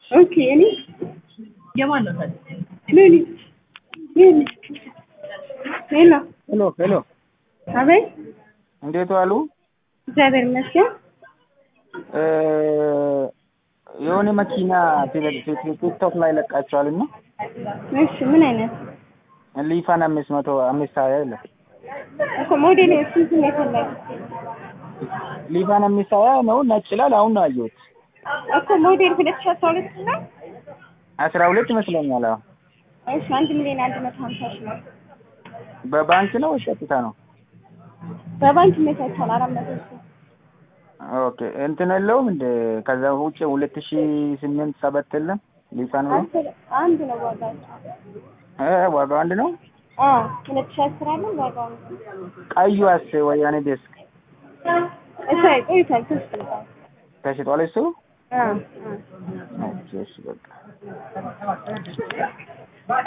ኦኬ እኔ የማን ነው ታዲያ? ምን ምን ሄሎ ሄሎ ሄሎ፣ አቤት እንዴት ዋሉ? እግዚአብሔር ይመስገን እ የሆነ መኪና ቲክቶክ ላይ ለቃቸዋል እና እሺ ምን አይነት ሊፋን አምስት መቶ አምስት ሀያ የለም እኮ ሞዴል ስንት ነው የፈለጉት ሊፋን አምስት ሀያ ነው ነጭ ይላል። አሁን ነው አየሁት። እኮ ሞዴል ሁለት ሺህ አስራ ሁለት ነው አስራ ሁለት ይመስለኛል። አዎ እሺ አንድ ሚሊዮን አንድ መቶ ሀምሳ ሺህ ነው በባንክ ነው ወይስ ቀጥታ ነው? በባንክ ይመቻቻል አራት መቶ ሺህ ኦኬ እንትን የለውም እንደ ከዛ ውጭ ሁለት ሺ ስምንት ሰባት የለም ሊፋን ነው አስር አንድ ነው ዋጋቸው እ ዋጋው አንድ ነው። አዎ ሁለት ሺህ አስር አለ ዋጋው ነው ቀዩስ ወያኔ ዴስክ እሺ ቆይቷል ተሽጧል ተሽጧል እሱ። አዎ እሺ እሺ በቃ